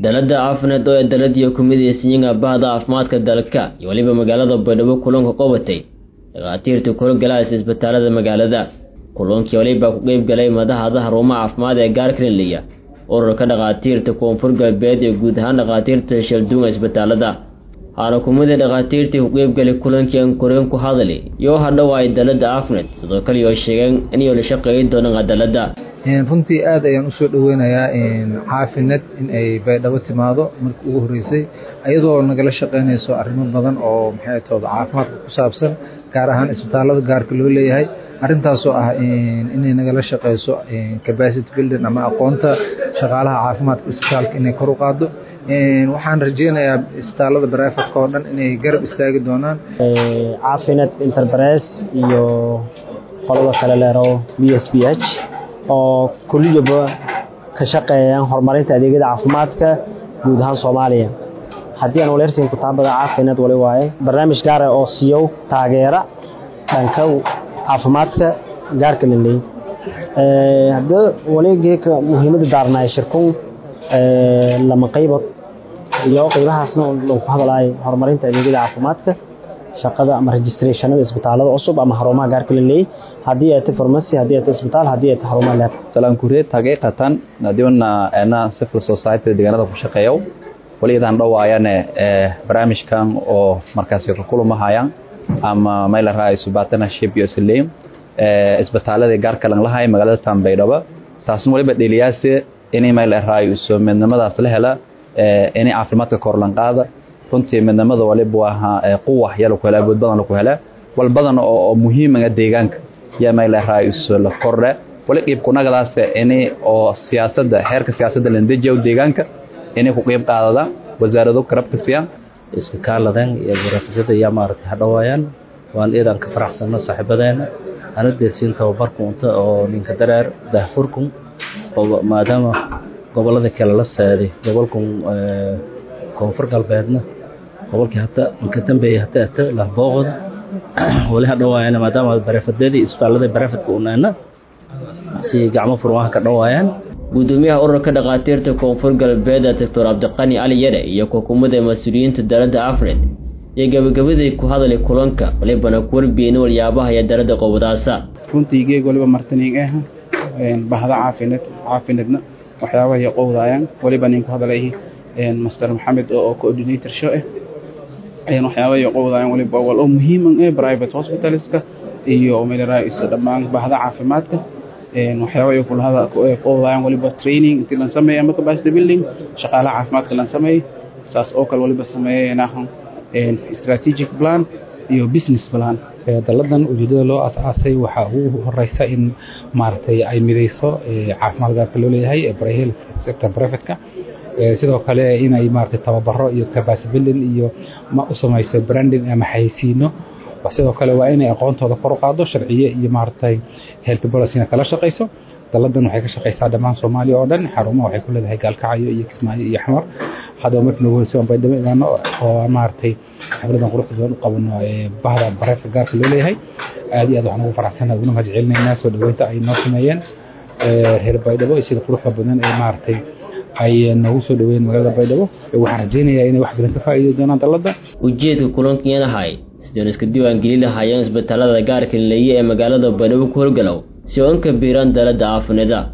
dalada caafineed oo ee daladiiyo kumidaysanyiin bahda caafimaadka dalka iyo weliba magaalada baydhabo kulanka qabatay dhakhaatiirta kulogalaas isbitaalada magaalada kulankii waliba ku qeyb galay madaxda xarumaha caafimaad ee gaarkrinliya ururka dhakhaatiirta koonfur galbeed ee guud ahaan dhakhaatiirta shalduunga isbitaalada haana kumida dhakhaatiirtii ku qeybgalay kulankii aan koreen ku hadali iyo hadhow ay dalada caafineed sidoo kale oo sheegeen inay la shaqeeyi doonaan cadaalada runtii aad ayaan usoo dhoweynayaa caafineed in ay baydhabo timaado markii ugu horreysay iyadoo nagala shaqeynayso arrimo badan oo maxay tooda caafimaadka ku saabsan gaar ahaan isbitaalada gaarka loo leeyahay arrintaasoo ah inay nagala shaqeyso capacity building ama aqoonta shaqaalaha caafimaadka isbitaalka inay kor u qaado waxaan rajeynayaa isbitaalada baraafatka oo dhan inay garab istaagi doonaan caafineed interpres iyo qolada kale leero b s b h oo kuliyaba ka shaqeeyaan horumarinta adeegyada caafimaadka guud ahaan soomaaliya haddii aan waleersiin kutaabada caafineed wali waaye barnaamij gaara oo siiyow taageera dhanka caafimaadka gaarka la leeyay haddii waligeeka muhiimadda daarnaay shirkun lama qaybood iyo qaybahaasna lagu ku hadlaay horumarinta adeegyada caafimaadka shaqada ama registrationada isbitaalada cusub ama xarumaha gaarka la leeyay haddii ay tahay pharmacy haddii ay tahay isbitaal haddii ay tahay xarumaha leer talaan kureed haqiiqatan adiwana ana civil society deegaanada ku shaqeeyo waliyadan dhawaayane barnaamijkan oo markaasi ka kulumahayaan ama meel raaisu partnership iyo isleem isbitaalada gaarka lan lahay magaalada Tanbaydhaba taasna waliba dhaliyaase inay meel raaisu midnimadaas la hela inay caafimaadka kor lan qaada runtii midnimada waliba waa quwa yalo ku hela awood badan ku hela wal badan oo muhiim ah deegaanka yaa meel raaisu la kordhe wali qeyb kunagadaas inay oo siyaasadda heerka siyaasadda la dejiyo deegaanka inay ku qeyb qaadada wasaarado karabka siiyaan iska kaaladan iyo barafisada yaa maaragtay hadhawaayaan waan iidan ka faraxsano saaxiibadeena ana deersiin tababarku unta oo ninka dareer daahfurkun oo maadaama gobolada kale la saaday gobolkun koonfur galbeedna gobolkii hata inka dambeeya hata ata lahbooqoda wali hadhawaayaan maadaama barafadadii isbitaalada barafadka unaana si gacmo furmaha ka dhawaayaan gudoomiyaha ururka dhakhaatiirta koonfur galbeed doctor cabdiqani cali yare iyo kukumada mas-uuliyiinta dalada afred iyo gabagabaday ku hadlay kulanka walibana ku warbiyeen walyaabaha iyo dalada qowdaasa runtii geeg waliba martaniing ah bahda caafineed caafinedna waxyaabaha iyo qowdaayaan waliba nin ku hadlay master maxamed oo coordinator show ah waxyaabaha iyo qowdaayaan waliba wal oo muhiiman ah private hospitalska iyo meelaraayisa dhammaan bahda caafimaadka waxyaaba ay kulahada qowdayaan waliba training intii lan sameeyay ama capacity building shaqaalaha caafimaadka lan sameeyay saas oo kale waliba sameeyeenahan strategic plan iyo business plan daladan ujeedada loo asaasay waxaa ugu horeysa in maaragtay ay mideyso caafimaad gaarka loo leeyahay health sector privateka sidoo kale inay maaragtay tababaro iyo capacity building iyo ma u samayso branding ama xayeysiino sidoo kale waa inay aqoontooda kor u qaado sharciye iyo maaragtay health policyna kala shaqayso daladan waxay ka shaqaysaa dhammaan soomaaliya oo dhan xarumaha waxay ku leedahay gaalkacyo iyo kismaayo iyo xamar haddaba markii noogu horeysa aan baydhabo imaano oo maaragtay xafladan quruxda badan u qabano bahda bareefka gaarka loo leeyahay aad iyo aad waxaan ugu faraxsanahay uguna mahad celinaynaa soo dhaweynta ay noo sameeyeen reer baydhabo iyo sida quruxda badan ee maaragtay ay noogu soo dhaweeyeen magaalada baydhabo waxaan rajeynayaa inay wax badan ka faa'iidi doonaan dalada ujeedka kulankan ahay sideen iska diiwaangeli lahaayeen isbitaalada gaarka leeye ee magaalada baydhabo ku horgalow si oo inka biiraan dalada caafineeda